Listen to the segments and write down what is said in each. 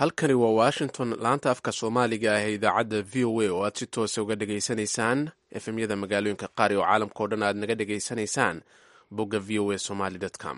halkani waa washington laanta afka soomaaliga ah ee idaacadda v o a oo aad si toosa uga dhegaysanaysaan efemyada magaalooyinka qaar oo caalamka o dhan aad naga dhegaysanaysaan bogga v o a somaly com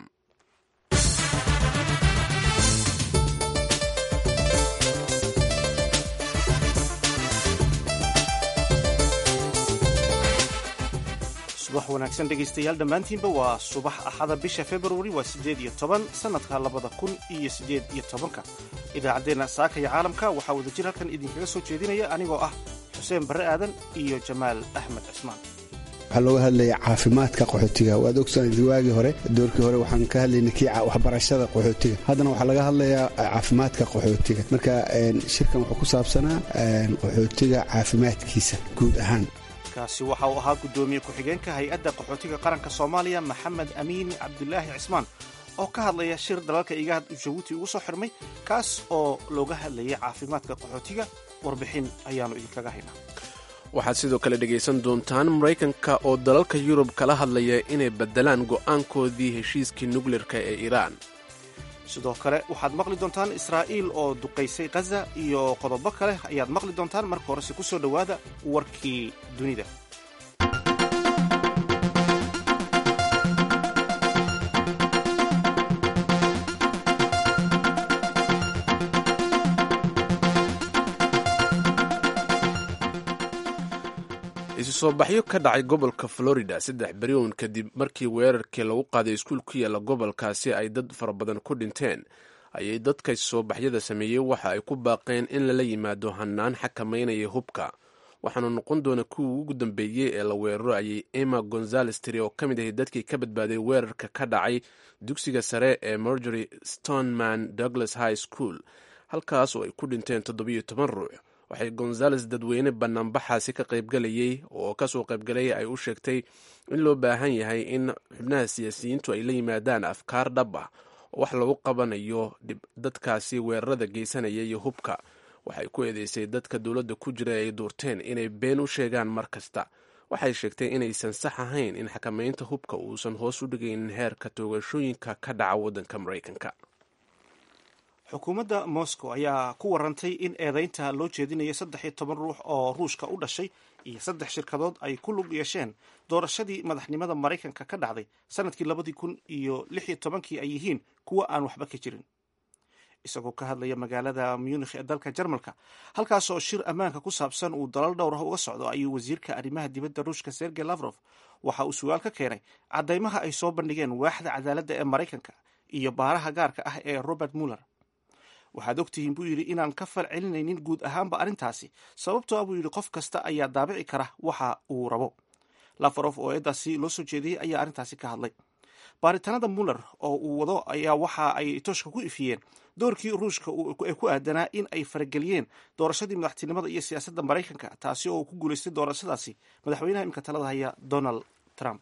subax wanaagsan dhegaystayaal dhammaantiinba waa subax axada bisha februari waa siddeed iyo toban sannadka labada kun iyo siddeed iyo tobanka idaacaddeenna saaka iyo caalamka waxaa wada jir halkan idinkaga soo jeedinaya anigoo ah xuseen barre aadan iyo jamaal axmed cismaan waxaa looga hadlaya caafimaadka qaxootiga waad ogsoonaysa waagii hore doorkii hore waxaan ka hadlaynay kii waxbarashada qaxootiga haddana waxaa laga hadlayaa caafimaadka qaxootiga marka shirkan wuxuu ku saabsanaa qaxootiga caafimaadkiisa guud ahaan kaasi waxa uu ahaa guddoomiye ku-xigeenka hay-adda qaxootiga qaranka soomaaliya maxamed amiin cabdulaahi cismaan oo ka hadlaya shir dalalka igaad jabuuti ugu soo xirmay kaas oo looga hadlayay caafimaadka qaxootiga warbixin ayaannu idinkaga haynaa waxaad sidoo kale dhegaysan doontaan maraykanka oo dalalka yurub kala hadlaya inay beddelaan go'aankoodii heshiiskii nukleerka ee iiraan sidoo kale waxaad maqli doontaan israa'iil oo duqaysay khaza iyo qodobo kale ayaad maqli doontaan marka horese ku soo dhowaada warkii dunida isu soo baxyo ka dhacay gobolka florida saddex beriwn kadib markii weerarkii lagu qaaday iskuul ku yaalla gobolkaasi ay dad fara badan ku dhinteen ayay dadka isusoo baxyada sameeyey waxa ay ku baaqeen in lala yimaado hanaan xakamaynaya hubka waxaanu noqon doona kuwii ugu dambeeyey ee la weeraro ayay emma gonzales tiri oo ka mid ahay dadkii ka badbaaday weerarka ka dhacay dugsiga sare ee margery stoneman douglas high school halkaas oo ay ku dhinteen toddobiyo toban ruux waxay gonzales dadweyne banaanbaxaasi ka qaybgalayay oo kasoo qaybgalay ay u sheegtay in loo baahan yahay in xubnaha siyaasiyiintu ay la yimaadaan afkaar dhab ah oo wax lagu qabanayo dadkaasi weerarada geysanaya iyo hubka waxay ku eedeysay dadka dowladda ku jira ay duurteen inay been u sheegaan mar kasta waxay sheegtay inaysan sax ahayn in xakamaynta hubka uusan hoos u dhigaynin heerka toogashooyinka ka dhaca waddanka maraykanka xukuumadda moscow ayaa ku warantay in eedaynta loo jeedinayo saddex iyo toban ruux oo ruushka u dhashay iyo saddex shirkadood ay ku lug yeesheen doorashadii madaxnimada maraykanka ka dhacday sanadkii labadii kun iyo lix iyo tobankii ay yihiin kuwa aan waxba ka jirin isagoo ka hadlaya magaalada munikh ee dalka jarmalka halkaas oo shir ammaanka ku saabsan uu dalal dhowr ah uga socdo ayuu wasiirka arrimaha dibadda ruushka sergey lavrof waxa uu sugaal ka keenay caddaymaha ay soo bandhigeen waaxda cadaaladda ee maraykanka iyo baaraha gaarka ah ee robert muller waxaad ogtihiin buu yidhi inaan ka fal celinaynin guud ahaanba arrintaasi sababtoo ah buu yidhi qof kasta ayaa daabici kara waxa uu rabo lafarof oo eedaasi loo soo jeediyey ayaa arrintaasi ka hadlay baaritaanada muller oo uu wado ayaa waxa ay tooshka ku ifiyeen doorkii ruushka ee ku aadanaa in ay farageliyeen doorashadii madaxtinimada iyo siyaasadda maraykanka taasi oo uu ku guulaystay doorashadaasi madaxweynaha imika talada haya donald trump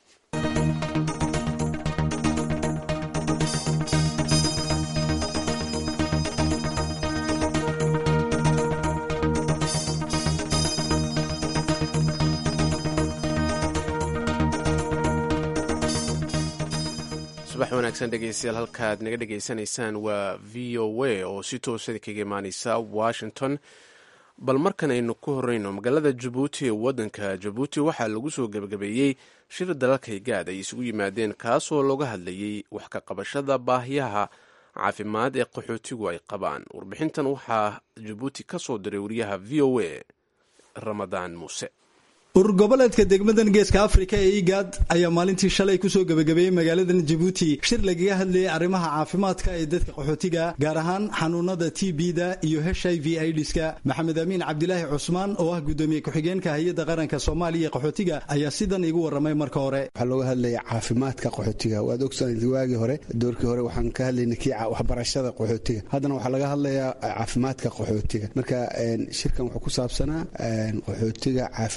subax wanaagsan dhegeystayaal halkaad naga dhegaysanaysaan waa v o a oo si toosada kaga imaaneysa washington bal markan aynu ku horeyno magaalada jabuuti ee waddanka jabuuti waxaa lagu soo gebagabeeyey shir dalalka higaad ay isugu yimaadeen kaasoo looga hadlayay wax ka qabashada baahiyaha caafimaad ee qaxootigu ay qabaan warbixintan waxaa jabuuti ka soo diray wariyaha v o a ramadaan muuse urur goboleedka degmadan geeska afrika ee igaad ayaa maalintii shalay kusoo gebagabeeyey magaaladan jabuuti shir lagaga hadlayay arrimaha caafimaadka ee dadka qaxootiga gaar ahaan xanuunada t b-da iyo h i v idska maxamed amiin cabdilaahi cusmaan oo ah guddoomiye ku-xigeenka hay-adda qaranka soomaaliya ee qaxootiga ayaa sidan igu warramay marka hore waxaa looga hadlaya caafimaadka qaxootiga waad ogsoonaysa waagii hore doorkii hore waxaan ka hadlaynay kii waxbarashada qaxootiga haddana waxaa laga hadlayaa caafimaadka qaxootiga marka shirkan wuxuu ku saabsanaa qaxootiga caafimaadkiisa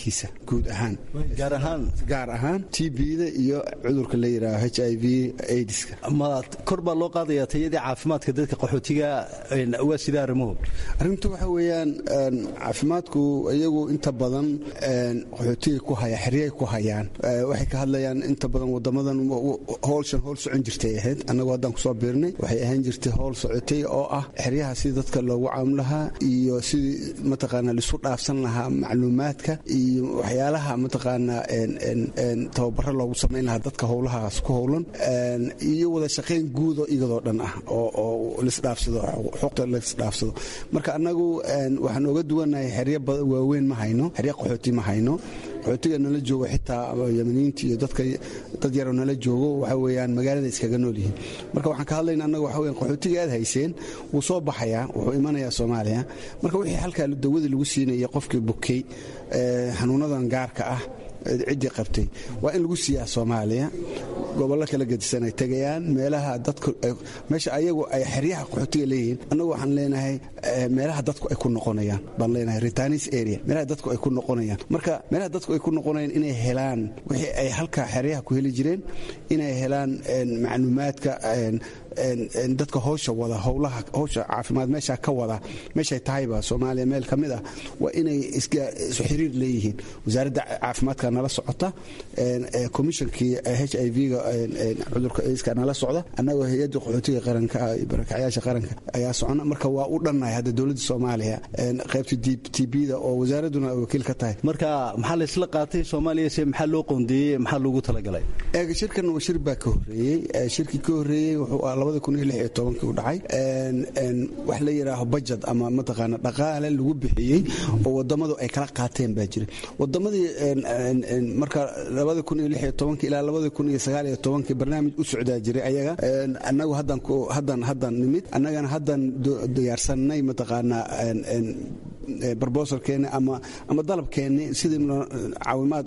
caafimaadkiisa guud ahaan gaar ahaan gaar ahaan t b-da iyo cudurka la yidhaaho h i v aidska ma kor baa loo qaadayaa tayadii caafimaadka dadka qaxootiga waa sida arrimuhu arrintu waxa weeyaan caafimaadku iyagu inta badan qaxootiga ku haya xeryay ku hayaan waxay ka hadlayaan inta badan wadamadan howlshan howl socon jirtay ahayd annagu haddaan kusoo biirnay waxay ahaan jirtay howl socotay oo ah xeryaha sidii dadka loogu caam lahaa iyo sidii mataqaanaa lisu dhaafsan lahaa macluumaadka iyo waxyaalaha mataqaanaa tababaro loogu samayn lahaa dadka howlahaas ku howlan iyo wada shaqayn guudo iyadoo dhan ah oo lisdhaafsado xuquuqda lisdhaafsado marka annagu waxaan oga duwanahay xeryo waaweyn ma hayno xeryo qaxooti ma hayno qaxootiga nala joogo xitaa yamaniyiinta iyo dadka dad yaroo nala joogo waxa weeyaan magaalada iskaga nool yihiin marka waxaan ka hadlayna annaga waxa weyan qaxootiga aad hayseen wuu soo baxayaa wuxuu imanayaa soomaaliya marka wixii halkaa dawadii lagu siinaya qofkii bukay xanuunadan gaarka ah ciddii qabtay waa in lagu siiyaa soomaaliya gobollo kala gedisan ay tegayaan meelaha dadku meesha ayagu ay xeryaha qaxootiga leeyihiin annagu waxaan leenahay meelaha dadku ay ku noqonayaan baan leenahay retanis area meelaha dadku ay ku noqonayaan marka meelaha dadku ay ku noqonayaan inay helaan wixii ay halka xeryaha ku heli jireen inay helaan macluumaadka dadka howsha wada howlaha howsha caafimaad meesha ka wada meeshay tahayba soomaaliya meel ka mid ah waa inay isu xiriir leeyihiin wasaaradda caafimaadka nala socota komishonkii h i v-ga cudurka iska nala socda annagoo hay-adda qaxootiga qaranka barakacyaasha qaranka ayaa socona marka waa u dhannahay hadda dowladda soomaaliya qaybta t b-da oo wasaaradduna wakiil ka tahay marka maxaa la isla qaatay soomaaliya se maxaa loo qoondeeyey maxaa loogu talagalay eega shirkan waa shir baa ka horreeyey shirkii ka horreeyey wuxuu ah labada kun iyo lix iyo tobankii u dhacay wax la yidhaaho bajad ama mataqaana dhaqaale lagu bixiyey oo wadamadu ay kala qaateen baa jira wadamadii marka labada kun iyo lix iyo tobankii ilaa labada kun iyo sagaal iyo tobankii barnaamij u socdaa jiray ayaga annagu haddan haddan haddan nimid annagana haddan diyaarsanay mataqaanaa barbosalkeeni ama ama dalabkeeni sidii caawimaad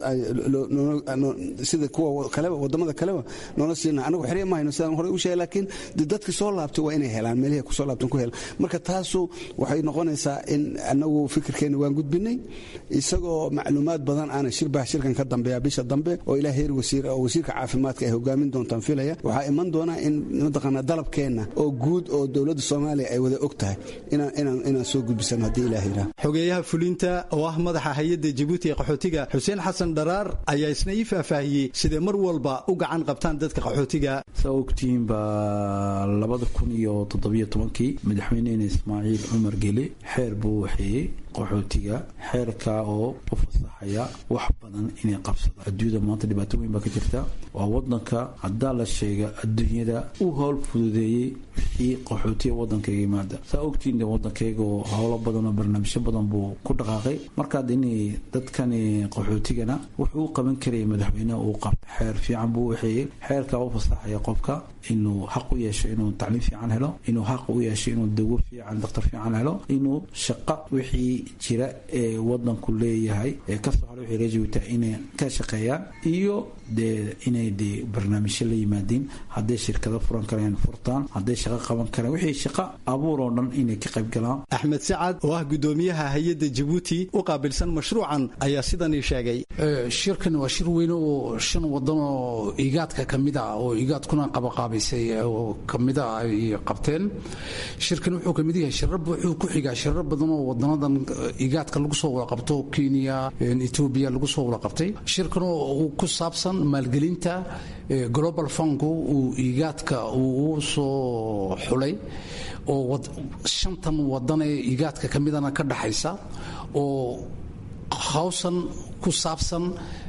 sida kuwa kaleba wadamada kaleba noola siina anagu xerya ma hayno sidaan horey u sheegay laakiin de dadki soo laabtay waa inay helaan meelihii kusoo laabtan ku helaan marka taasu waxay noqonaysaa in anagu fikirkeeni waan gudbinay isagoo macluumaad badan aana shirbaa shirkan ka dambeeya bisha dambe oo ilaa heer wasiir oo wasiirka caafimaadka ay hogaamin doontaan filaya waxaa iman doona in mataqaanaa dalabkeenna oo guud oo dowladda soomaaliya ay wada og tahay inaan soo gudbisano haddii ilaah yidhaah xogeeyaha fulinta oo ah madaxa hay-adda jabuuti ee qaxootiga xuseen xasan dharaar ayaa isna ii faahfaahiyey siday mar walba u gacan qabtaan dadka qaxootiga saa ogtihiin baa labada kun iyo toddobiyo tobankii madaxweynehena ismaaciil cumar gele xeer buu waxeeyey qaxootiga xeerka oo u fasaxaya wax badan inay qabsadaan adduunyada maanta dhibaato weyn baa ka jirta waa wadanka haddaa la sheega adduunyada u howl fududeeyey wixii qaxootiga wadankayga yimaada saa ogtiin de wadankayga oo howlo badan oo barnaamijyo badan buu ku dhaqaaqay markaad inay dadkani qaxootigana wuxuu u qaban karaya madaxweyneha uu qabta xeer fiican buu waxeeyey xeerka u fasaxaya qofka inuu xaq u yeesho inuu tacliim fiican helo inuu xaq u yeesho inuu dawo fiican daktar fiican helo inuu shaqo wixii jira ee wadanku leeyahay ee kasoo hara wixii reejiwita inay ka shaqeeyaan iyo dee inay dee barnaamijyo la yimaadiin hadday shirkado furan kareen furtaan hadday shaqo qaban kareen wixii shaqo abuur oo dhan inay ka qayb galaan axmed sacad oo ah gudoomiyaha hay-adda jabuuti u qaabilsan mashruucan ayaa sidan ii sheegay shirkan waa shir weyn oo shan wadan oo igaadka ka mid ah oo igaadkuna qabaqaabaysay oo kamid a ay qabteen shirkan wuxuu kamid yahay shirar wuxuu ku xigaa shirar badan oo wadanadan igaadka lagu soo wada qabto kenya etoobiya lagu soo wada qabtay shirkan oo ku saabsan maalgelinta global funku uu igaadka uu soo xulay oo shantan wadan ee igaadka ka midana ka dhaxaysa oo hawsan ku saabsan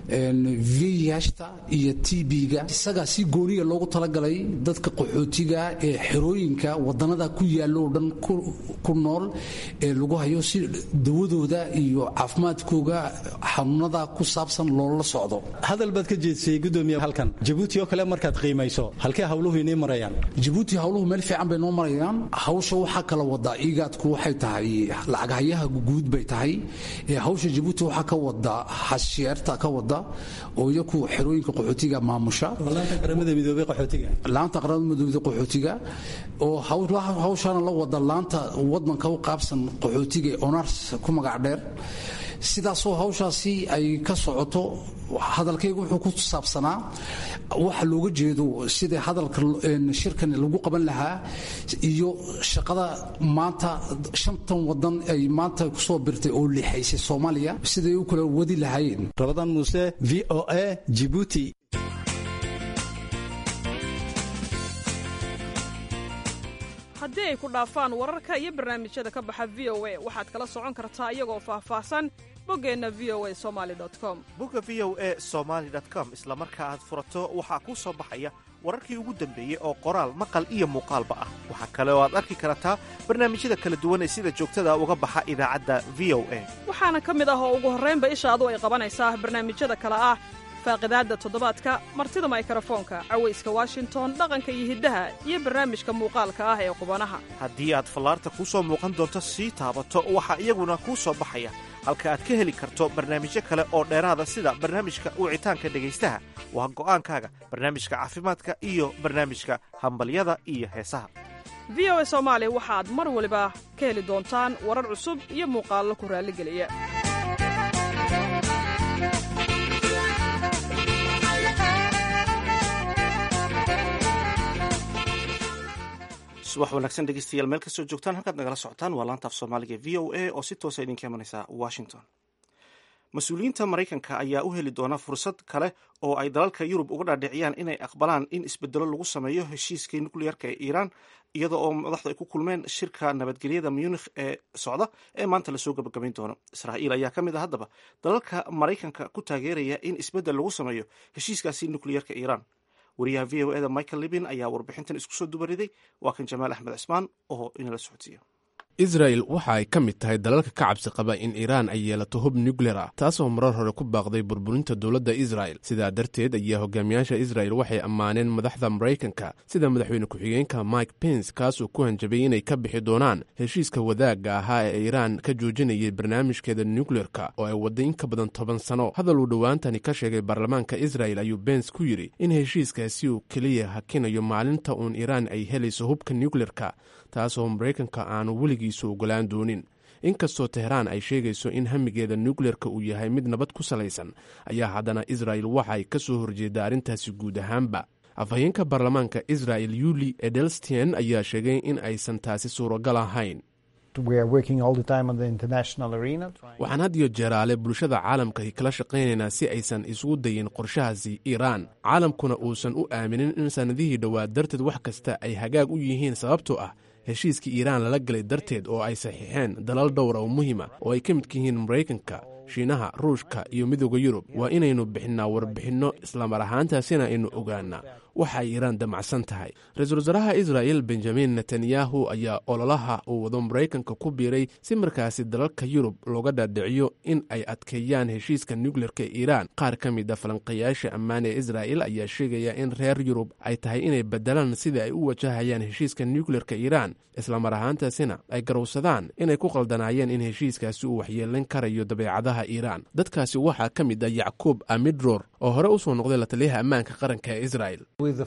vihta iyo tb-ga isagaa si gooniya loogu talagalay dadka qaxootiga ee xerooyinka wadanada ku yaalo oo dhan ku nool ee lagu hayo si dawadooda iyo caafimaadkooga xanuunada ku saabsan loola socdo hadal baad ka jeedsayey gudoomiya halkan jabuuti oo kale markaad qiimayso halkee hawluhu inay marayaan jabuuti hawluhu meel fiican bay noo marayaan hawsha waxaa kala wadaa igaadku waxay tahay lacaghayaha guud bay tahay hawsha jabuuti waxaa ka wada xasheerta ka wada oo iyaku xerooyinka qaxootiga maamusha laanta qaramada midoobey qaxootiga laanta qaramada midoobey qaxootiga oo hawshaana la wada laanta wadanka u qaabsan qaxootiga ee onars ku magac dheer sidaasoo hawshaasi ay ka socoto hadalkaygu wuxuu ku saabsanaa waxa looga jeedo sidai hadalka shirkan lagu qaban lahaa iyo shaqada maanta shantan wadan ay maanta kusoo birtay oo lixaysay soomaaliya siday u kala wadi lahaayeen rabadaan muuse v o a jibuuti haddii ay ku dhaafaan wararka iyo barnaamijyada ka baxa v o a waxaad kala socon kartaa iyagoo faahfaahsan boggeenna v o a somali com bogga v o e somaali com isla marka aad furato waxaa kuu soo baxaya wararkii ugu dambeeyey oo qoraal maqal iyo muuqaalba ah waxaa kale oo aad arki kartaa barnaamijyada kala duwan ee sida joogtada uga baxa idaacadda v o a waxaana ka mid ah oo ugu horraynba ishaadu ay qabanaysaa barnaamijyada kale ah faaqidaadda toddobaadka martida maykarafoonka cawayska washington dhaqanka iyo hiddaha iyo barnaamijka muuqaalka ah ee qubanaha haddii aad fallaarta kuu soo muuqan doonto sii taabato waxaa iyaguna kuu soo baxaya halka aad ka heli karto barnaamijyo kale oo dheeraada sida barnaamijka wicitaanka dhegaystaha waa go'aankaaga barnaamijka caafimaadka iyo barnaamijka hambalyada iyo heesaha v o a soomaali waxaad mar waliba ka heli doontaan warar cusub iyo muuqaallo ku raalligeliya subax wanaagsan dhegeystayaal meel kastoo joogtaan halkaad nagala socotaan waa laanta af soomaaliga v o a oo si toosa idinka imanaysa washington mas-uuliyiinta maraykanka ayaa u heli doona fursad kale oo ay dalalka yurub uga dhaadhiciyaan inay aqbalaan in isbedelo lagu sameeyo heshiiskii nukliyeerka ee iiraan iyada oo madaxdu ay ku kulmeen shirka nabadgelyada munikh ee socda ee maanta lasoo gabagabayn doono israa'iil ayaa ka mid ah haddaba dalalka maraykanka ku taageeraya in isbeddel lagu sameeyo heshiiskaasi nukliyeerka iiraan wariyaha v o eda michael libin ayaa warbixintan isku soo dubariday waa kan jamaal axmed cismaan oo inala socodsiiya israel waxa ay ka mid tahay dalalka ka cabsi qaba in iiraan ay yeelato hub nukleer ah taasoo marar hore ku baaqday burburinta dowladda israel sidaa darteed ayaa hogaamiyaasha israel waxay ammaaneen madaxda maraykanka sida madaxweyne ku-xigeenka mike pence kaasoo ku hanjabay inay ka bixi doonaan heshiiska wadaagga ahaa ee iiraan ka joojinayay barnaamijkeeda nukleerka oo ay wadday in ka badan toban sano hadal uu dhowaantani ka sheegay baarlamaanka israel ayuu bens ku yidhi in heshiiskaasi uu keliya hakinayo maalinta uun iiraan ay helayso hubka nukleerka taasoo maraykanka aanu weligiisu ogolaan doonin inkastoo tehraan ay sheegayso in hamigeeda nukleerka uu yahay mid nabad ku salaysan ayaa haddana israel waxay ka soo horjeeda arrintaasi guud ahaanba afhayeenka baarlamaanka israel yuli edelstein ayaa sheegay in aysan taasi suuragal ahayn waxaan had iyo jeeraale bulshada caalamka kala shaqaynaynaa si aysan isugu dayin qorshahaasi iiraan caalamkuna uusan u aaminin in sannadihii dhowaa darteed wax kasta ay hagaag u yihiin sababtoo ah heshiiskii iiraan lala galay darteed oo ay saxiixeen dalal dhowra oo muhiima oo ay ka midka yihiin maraykanka shiinaha ruushka iyo midooda yurub waa inaynu bixinnaa warbixinno islamar ahaantaasina aynu ogaanaa waxa ay iiraan damacsan tahay ra-iisul wasaaraha israa'el benjamin netanyahu ayaa ololaha uu wado maraykanka ku biiray si markaasi dalalka yurub looga dhaadhiciyo in ay adkeeyaan heshiiska nukleerka iiraan qaar ka mid a falanqayaasha ammaan ee israa'el ayaa sheegaya in reer yurub ay tahay inay bedelaan sida ay u wajahayaan heshiiska nukleerka iiraan islamar ahaantaasina ay garowsadaan inay ku qaldanaayeen in heshiiskaasi uu waxyeelan karayo dabeecadaha iiraan dadkaasi waxaa ka mid ah yacquub amidror oo hore u soo noqday la taliyaha ammaanka qaranka ee israel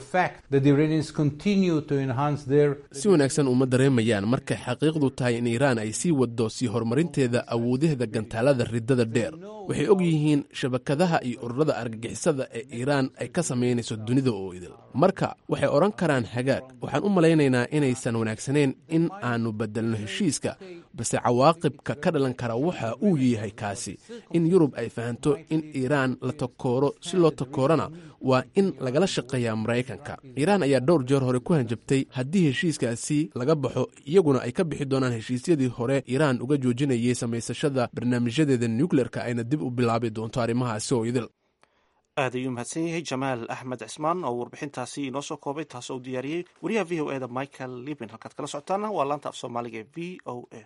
si wanaagsan uma dareemayaan markay xaqiiqdu tahay in iiraan ay sii waddo sii horumarinteeda awoodaheeda gantaalada riddada dheer waxay og yihiin shabakadaha iyo ururada argagixisada ee iiraan ay ka samaynayso dunida oo idil marka waxay odhan karaan hagaag waxaan u malaynaynaa inaysan wanaagsanayn in aannu beddelno heshiiska balse cawaaqibka ka dhalan kara waxa uu yahay kaasi in yurub ay fahanto in iiraan la takooro si loo takoorana waa in lagala shaqeeyaa maraykanka iiraan ayaa dhowr jeer hore ku hanjabtay haddii heshiiskaasi laga baxo iyaguna ay ka bixi doonaan heshiisyadii hore iiraan uga joojinayay samaysashada barnaamijyadeeda nukleerka ayna dib u bilaabi doonto arrimahaasi oo idil aad ayuu mahadsan yahay jamaal axmed cismaan oo warbixintaasi inoo soo koobay taas oo diyaariyey wariyaha v o eda michael libin halkaad kala socotaana waa laanta af soomaaliga ee v o a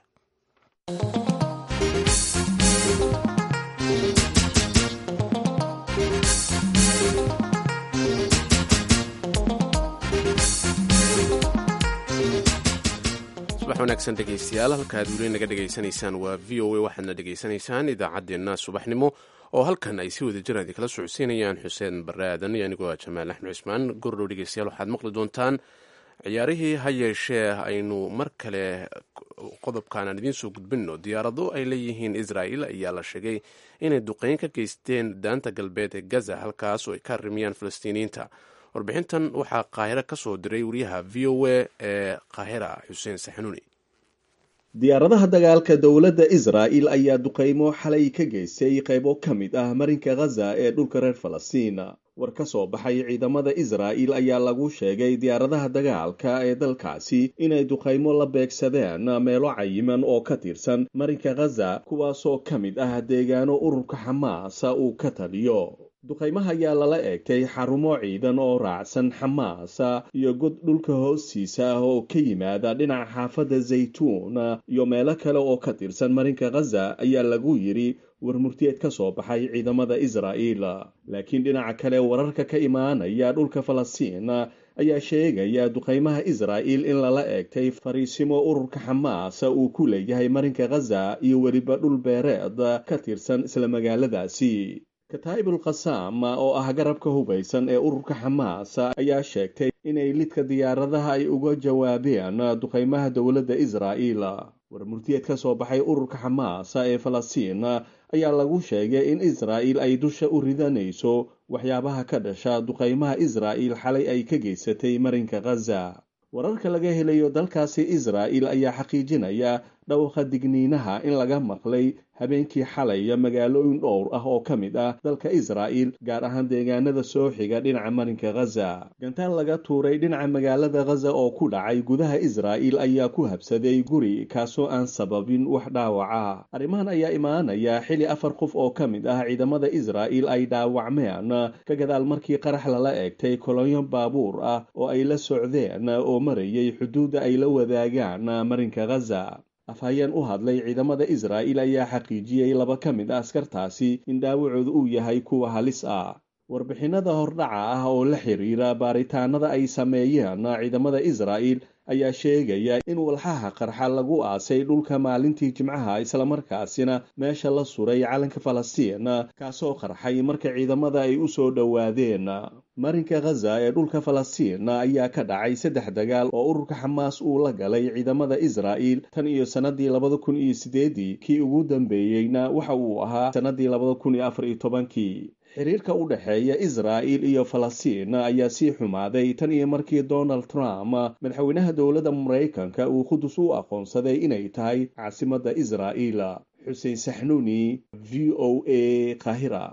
subax wanaagsan dhegaystayaal halka aad weli naga dhegaysanaysaan waa v o a waxaadna dhegaysanaysaan idaacaddeenna subaxnimo oo halkan ay si wada jiraan idinkala socodsiinayaan xuseen bare aadan iyo anigoo ah jamaal axmed cismaan gordhow dhegeystayaal waxaad maqli doontaan ciyaarihii ha yeeshee aynu mar kale qodobkan aan idiin soo gudbinno diyaarado ay leeyihiin israa'il ayaa la sheegay inay duqeyn ka geysteen daanta galbeed ee gaza halkaas oo ay ka arrimiyaan falastiiniyiinta warbixintan waxaa qaahiro ka soo diray wariyaha v o a ee qaahira xuseen saxanuuni diyaaradaha dagaalka dowladda israa'il ayaa duqeymo xalay ka geystay qaybo ka mid ah marinka khaza ee dhulka reer falastiin war ka soo baxay ciidamada israa'il ayaa lagu sheegay diyaaradaha dagaalka ee dalkaasi inay duqaymo la beegsadeen meelo cayiman oo ka tirsan marinka khaza kuwaasoo ka mid ah deegaano ururka xamaas uu ka taliyo duqaymaha ayaa lala eegtay xarumo ciidan oo raacsan xamaas iyo god dhulka hoostiisa ah oo ka yimaada dhinaca xaafadda zaytuun iyo meelo kale oo ka tirsan marinka khaza ayaa lagu yidhi war murtiyeed ka soo baxay ciidamada israa'iil laakiin dhinaca kale wararka ka imaanaya dhulka falastiin ayaa sheegaya duqaymaha israa'iil in lala eegtay fariisimo ururka xamaas uu ku leeyahay marinka khaza iyo weliba dhul beereed ka tirsan isla magaaladaasi kataa'ibul khasaam oo ah garabka hubaysan ee ururka xamaas ayaa sheegtay inay lidka diyaaradaha ay uga jawaabeen duqaymaha dowladda israa'iil war murtiyeed ka soo baxay ururka xamaas ee falastiin ayaa lagu sheegay in israa'iil ay dusha u ridanayso waxyaabaha ka dhasha duqaymaha israa'iil xalay ay ka geysatay marinka khaza wararka laga helayo dalkaasi israa'iil ayaa xaqiijinaya dhawqa digniinaha in laga maqlay habeenkii xalaya magaalooyin dhowr ah oo ka mid ah dalka israa'iil gaar ahaan deegaanada soo xiga dhinaca marinka khaza gantaan laga tuuray dhinaca magaalada khaza oo ku dhacay gudaha israa'iil ayaa ku habsaday guri kaasoo aan sababin wax dhaawaca arrimahan ayaa imaanaya xili afar qof oo ka mid ah ciidamada israa'iil ay dhaawacmeen ka gadaal markii qarax lala eegtay kolonyo baabuur ah oo ay la socdeen oo marayay xuduudda ay la wadaagaan marinka khaza afhayeen u hadlay ciidamada israa'iil ayaa xaqiijiyey laba ka mid ah askartaasi in dhaawacooda uu yahay kuwa halis ah warbixinada hordhaca ah oo la xiriira baaritaanada ay sameeyeen ciidamada israa'iil ayaa sheegaya in walxaha qarxa lagu aasay dhulka maalintii jimcaha islamarkaasina meesha la suray calanka falastiin kaasoo qarxay marka ciidamada ay u soo dhowaadeen marinka khaza ee dhulka falastiin ayaa ka dhacay saddex dagaal oo ururka xamaas uu la galay ciidamada israa'iil tan iyo sannadii labada kun iyo sideedii kii ugu dambeeyeyna waxa uu ahaa sannadii labada kun iyo afar iyo tobankii xiriirka u dhexeeya israa'iil iyo falastiin ayaa sii xumaaday tan iyo markii donald trump madaxweynaha dowladda maraykanka uu qudus u aqoonsaday inay tahay caasimadda israa'iil xuseen saxnuuni v o a kahira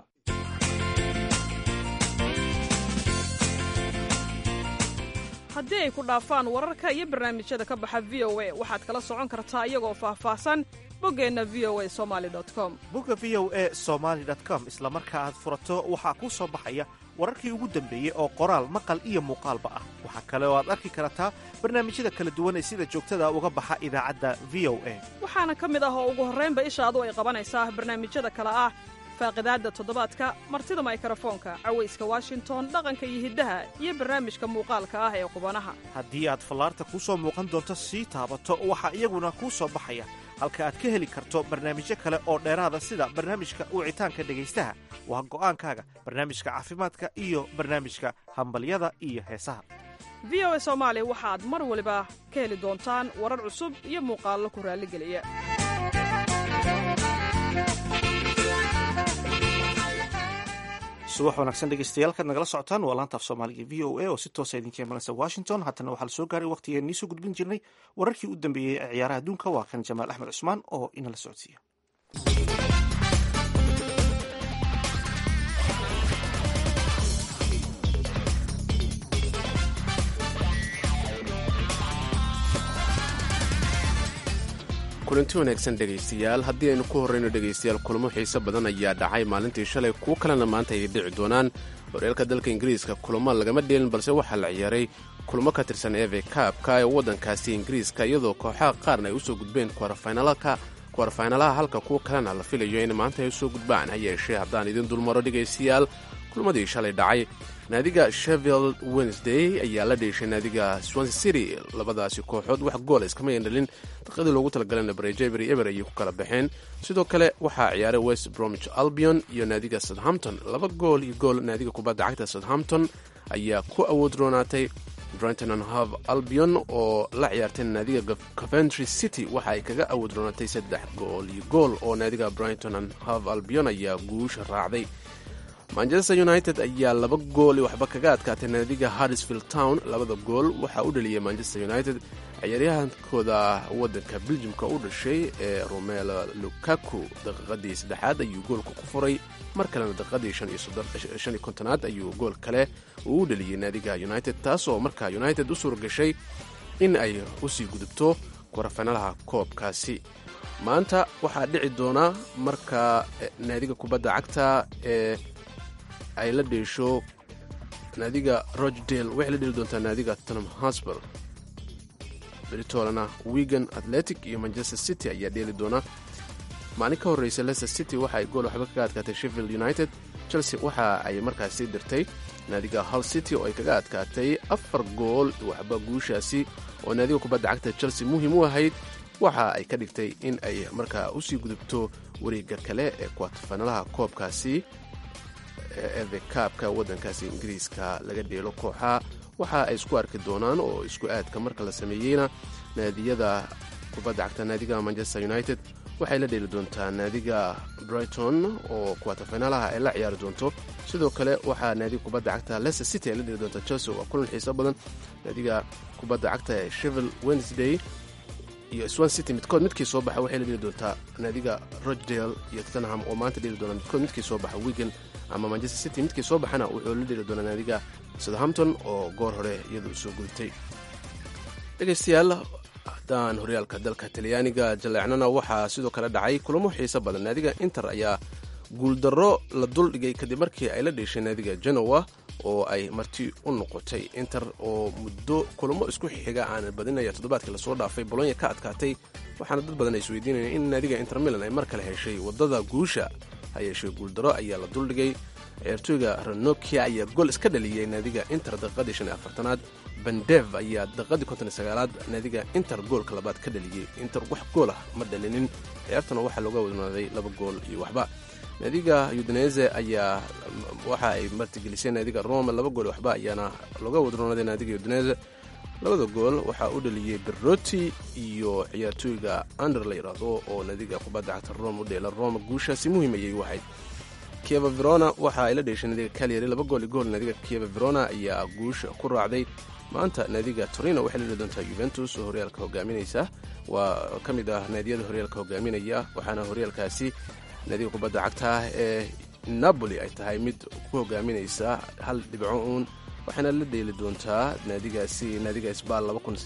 haddii ay ku dhaafaan wararka iyo barnaamijyada ka baxa v o a waxaad kala socon kartaa iyagoo faahfaahsan boggeenna v o a somali com bogga v o a somaali com isla marka aad furato waxaa kuu soo baxaya wararkii ugu dambeeyey oo qoraal maqal iyo muuqaalba ah waxaa kale oo aad arki kartaa barnaamijyada kala duwan ee sida joogtada uga baxa idaacadda v o a waxaana ka mid ah oo ugu horraynba ishaadu ay qabanaysaa barnaamijyada kale ah faaqidaadda toddobaadka martida maykarafoonka cawayska washington dhaqanka iyo hiddaha iyo barnaamijka muuqaalka ah ee qubanaha haddii aad fallaarta kuu soo muuqan doonto sii taabato waxaa iyaguna kuu soo baxaya halka aad ka heli karto barnaamijyo kale oo dheeraada sida barnaamijka wicitaanka dhegaystaha waa go'aankaaga barnaamijka caafimaadka iyo barnaamijka hambalyada iyo heesaha v o a soomaali waxaad mar waliba ka heli doontaan warar cusub iyo muuqaallo ku raalligeliya subax wanaagsan dhegeystayaal kaad nagala socotaan waa laanta af soomaaliga v o a oo si toosa idinka imanaysa washington haatana waxaa la soo gaaray waqtigeen nii soo gudbin jirnay wararkii u dambeeyey ee ciyaaraha adduunka waa kan jamaal axmed cusmaan oo inala socodsiiya kulanti wanaagsan dhegaystayaal haddii aynu ku horrayno dhegaystayaal kulamo xiise badan ayaa dhacay maalintii shalay kuwo kalena maanta ay dhici doonaan horyaalka dalka ingiriiska kulamo lagama dheelin balse waxaa la ciyaaray kulamo ka tirsan eve kaabka ee waddankaasi ingiriiska iyadoo kooxaha qaarna ay usoo gudbeen kuwarfaynalaha halka kuwo kalena la filayo in maanta ay usoo gudbaan ha yeeshee haddaan idin dulmaro dhegaystayaal kulmadii shalay dhacay naadiga shevield wednesday ayaa la dheeshay naadiga swanse city labadaasi kooxood wax goola iskama yandhalin daqiiqadii loogu talagalana barejebery eber ayay ku kala baxeen sidoo kale waxaa ciyaaray west bromwich albion iyo naadiga southampton laba gool iyo gool naadiga kubadda cagta southampton ayaa ku awood roonaatay brighton and hove albion oo la ciyaartay naadiga coventry city waxa ay kaga awoodroonatay saddex gool iyo gool oo naadiga brighton and hove albion ayaa guusha raacday manchester united ayaa laba gool i waxba kaga adkaatay naadiga harrisfield town labada gool waxaa u dhaliyay manchester united ciyaaryahankooda wadanka beljimka u dhashay ee romelo lukaku daqiiqadii saddexaad ayuu goolka ku furay mar kalena daqiiqadii shan iyo kontonaad ayuu gool kale uu u dhaliyey naadiga united taasoo markaa united u suura gashay in ay usii gudubto kwarafanaalaha koobkaasi maanta waxaa dhici doona marka naadiga kubadda cagta ee ay la dheesho naadiga rochdale waxay la dheli doontaa naadiga tottenham hosper beritolana wigan athletic iyo manchester city ayaa dheeli doona maalin ka horreysa leicester city waxa ay gool waxba kaga adkaatay sheffield united chelsea waxa ay markaasi dirtay naadiga hull city oo ay kaga adkaatay afar gool waxba guushaasi oo naadiga kubadda cagta chelsea muhiim u ahayd waxa ay ka dhigtay in ay markaa usii gudubto wareega kale ee kuwatafanalaha koobkaasi eve kaabka waddankaasi ingiriiska laga dheelo kooxa waxa ay isku arki doonaan oo isku aadka marka la sameeyeyna naadiyada kubadda cagta naadiga manchester united waxay la dheeli doontaa naadiga brighton oo kuwatafinalaha ay la ciyaari doonto sidoo kale waxaa naadiga kubadda cagta leicester city ay la dheeli doontaa chelsea waa kulan xiiso badan naadiga kubadda cagta ee shevil wednesday iyo swan city midkood midkii soo baxa waxay la dheeli doontaa naadiga rochdale iyo tottenham oo maanta dheeli doona midkood midkii soo baxa wigan ama manchester city midkii soo baxana wuxuu la dheeli doonaa naadiga southampton oo goor hore iyadu soo gudubtay dhegaystayaal haddaan horyaalka dalka talyaaniga jaleecnana waxaa sidoo kale dhacay kulamo xiiso badan naadiga inter ayaa guuldarro la duldhigay kadib markii ay la dheeshay naadiga genowa oo ay marti u noqotay inter oo muddo kulamo isku xiga aan badinaya toddobaadkii lasoo dhaafay bolonya ka adkaatay waxaana dad badan ay isweydiinayeen in naadiga inter milan ay mar kale heshay waddada guusha ha yeeshee guuldaro ayaa la duldhigay ciyaartooyga ranokia ayaa gool iska dhaliyey naadiga inter daqiiqadii shan iyo afartanaad bandev ayaa daqiiqadii konton iyo sagaalaad naadiga inter goolka labaad ka dhaliyey inter wax gool ah ma dhalinin ciyaartuna waxaa looga wadnaaday laba gool iyo waxba naadiga udinese ayaa waxa ay martigelisay naadiga rome laba gool iyo waxba ayaana looga wadroonaaday naadiga udinese labada gool waxaa u dhaliyey berroti iyo ciyaartooyga ander la yidhaahdo oo naadiga kubadda cagta rome u dheela rome guushaasi muhiim ayay u ahayd kieva verona waxa ay la dheeshay naadiga calyary laba gool iyo gool naadiga kieva verona ayaa guusha ku raacday maanta naadiga torino waxay la dheli doontaa yuventus oo horyaalka hogaaminaysa waa ka mid ah naadiyada horyaalka hogaaminaya waxaana horyaalkaasi naadiga kubadda cagta ee napoli ay tahay mid ku hogaaminaysa hal dhibco uun waxaana la dheeli doontaa naadigaasi naadiga sbal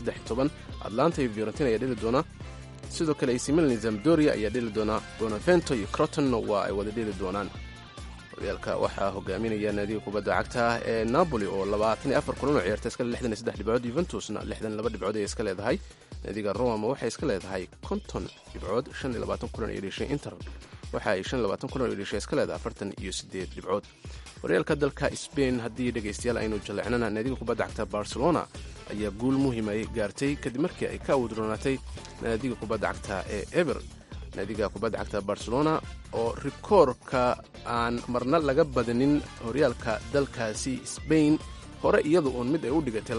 atlanta iyo fiorentina ayaa dheli doona sidoo kale ac milan zamdoria ayaa dheli doona bonavento iyo croton waa ay wada dheli doonaan horyaalka waxaa hogaaminaya naadiga kubadda cagta ee napoli oo labaatan iyo afar kulan oo ciyaarta iskale lixdan iyo saddex dhibcood yuventusna lixdan laba dhibcood ayay iska leedahay naadiga roma waxay iska leedahay konton dhibcood shan iyo labaatan kulan ay dheshay inter waxa ay shan iyo labaatan kulan ay dheshay iska leedahay afartan iyo siddeed dhibcood horyaalka dalka sbain haddii dhegaystayaal aynu jaleecnana naadiga kubadda cagta barcelona ayaa guul muhiimay gaartay kadib markii ay ka awdroonaatay naadiga kubadda cagta ee eber naadiga kubadda cagta barcelona oo rikoorka aan marna laga badanin horyaalka dalkaasi sbain hore iyadu uun mid ay u dhigatay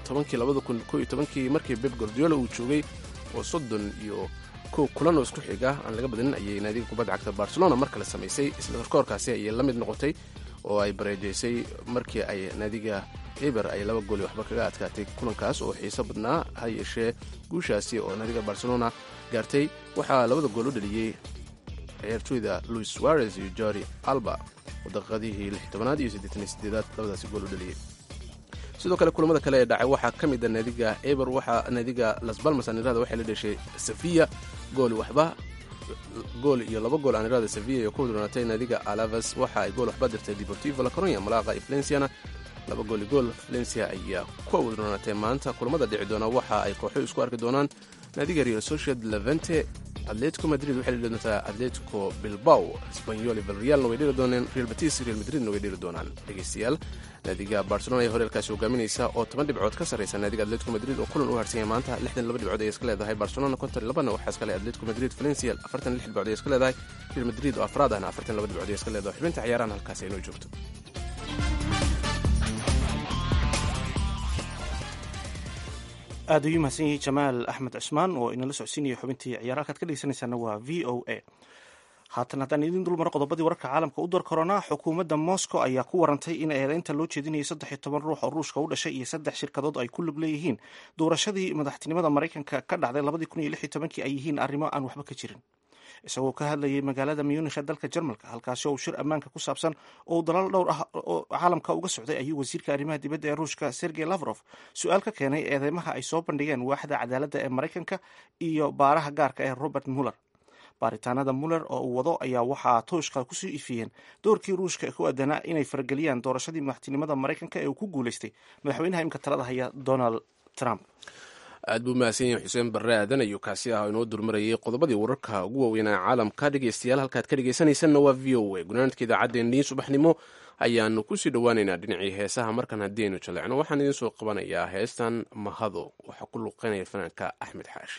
kii markii beb gordiola uu joogay oo soddon iyo kow kulan oo isku xiga aan laga badanin ayay naadiga kubadda cagta barcelona mar kale samaysay isla rikoorkaasi ayay la mid noqotay oo ay bareejaysay markii ay naadiga eber ay laba gooli waxba kaga adkaatay kulankaas oo xiiso badnaa ha yeeshee guushaasi oo naadiga barcelona gaartay waxaa labada gool u dhaliyey ciyaartooyda louis suarez iyo jori alba oo daqiiqadihii lix tobanaad iyo siddeetan sideedaad labadaasi gool u dhaliyey sidoo kale kulamada kale ee dhacay waxaa ka mid a naadiga eber waxaa naadiga las balmas anirada waxay la dheshay safiya gooli waxba gool iyo laba gool anirada sevilla iyo ku wadroonatay naadiga alaves waxa ay gool waxba dirtay deportivo la coronia malaqa iyo valenciana laba gooli gool valencia ayaa ku wadroonatay maanta kulamada dhici doona waxa ay kooxo isku arki doonaan naadiga real socied levente atletico madrid waxay dheli doontaa atletico bilbao spanyol valrealna way dheli dooneen real batis real madridna way dheli doonaan dhegeystayaal naadiga barcelona ee horyaalkaasi hogaaminaysa oo toban dhibcood ka sarreysa naadiga atletico madrid oo kulan u harsanyay maanta lixdan laba dhibcood ayay iska leedahay barcelona konton labana waxaa iska leh atletico madrid valencia afartan lix dhibcood ayay iska leedahay real madrid oo afraad ahna afartan laba dhibcood ayay iska leedahay xubinta ciyaarahan halkaasi aynoo joogto aad ayuu mahadsan yahay jamaal axmed cusmaan oo inala socodsiinaya xubintii ciyaar halkaad ka dhegeysanaysaana waa v o a haatan haddaan idiin dulmaro qodobadii wararka caalamka u door korona xukuumadda moscow ayaa ku warantay in eedeynta loo jeedinayay saddex iyo toban ruux oo ruushka u dhashay iyo saddex shirkadood ay ku lug leeyihiin doorashadii madaxtinimada maraykanka ka dhacday labadii kun iyo lix iyo tobankii ay yihiin arrimo aan waxba ka jirin isagoo ka hadlayay magaalada munikh ee dalka jarmalka halkaasi oo uu shir ammaanka ku saabsan oo uu dalaal dhowr ah oo caalamka uga socday ayuu wasiirka arrimaha dibadda ee ruushka sergey lavrov su-aal ka keenay eedeymaha ay soo bandhigeen waaxda cadaaladda ee maraykanka iyo baaraha gaarka ee robert muller baaritaanada muller oo uu wado ayaa waxaa tooshka kusoo ifiyeen doorkii ruushka ku aadanaa inay farageliyaan doorashadii madaxtinimada maraykanka ee uu ku guuleystay madaxweynaha imka talada haya donald trump aad buu mahadsan yahay xuseen barre aadan ayuu kaasi ah inoo durmarayay qodobadii wararka ugu waaweynaa caalamka dhegeystayaal halkaad ka dhegeysanaysanna waa v o a gunaanadka idaacaddeenii subaxnimo ayaanu kusii dhowaaneynaa dhinacii heesaha markan haddii aynu jaleecno waxaan idiin soo qabanayaa heestan mahado waxaa ku luqeynaya fanaanka axmed xaashi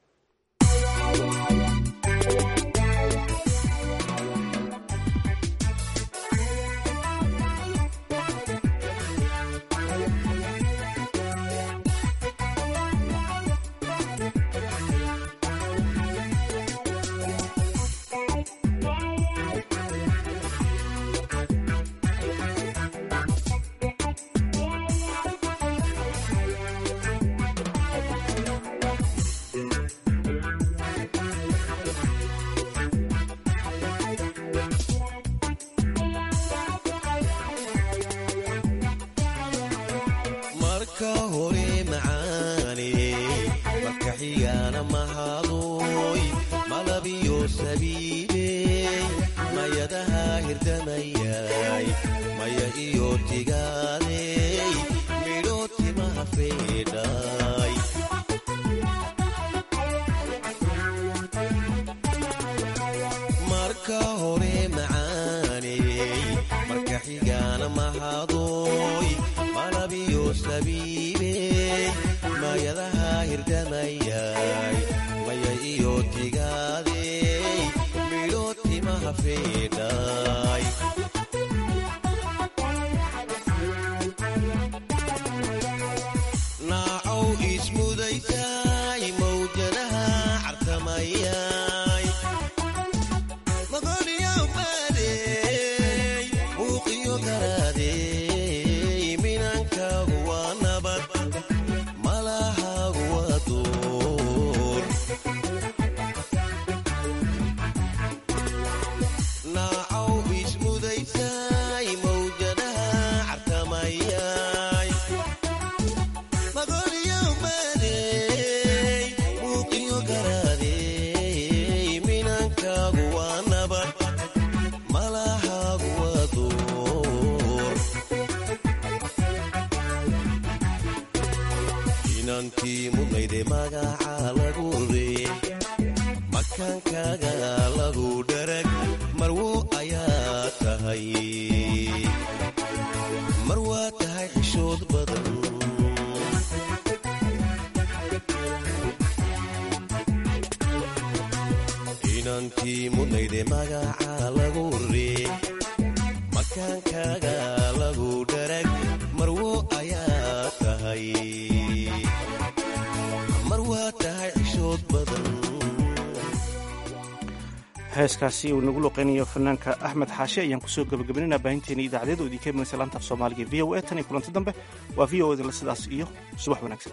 heeskaasi uu nagu luqeynayo fanaanka axmed xaashi ayaan kusoo gabagabaynayna baahinteena idaacadeed oo idinka imanaysa laanta af soomaaliga v o a tan iyo kulanti dambe waa v o edla sidaas iyo subax wanaagsan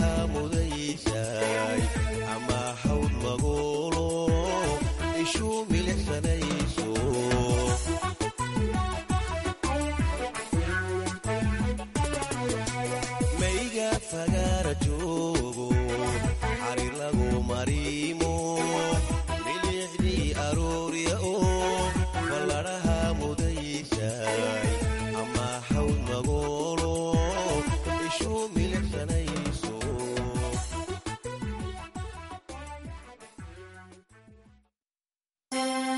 show me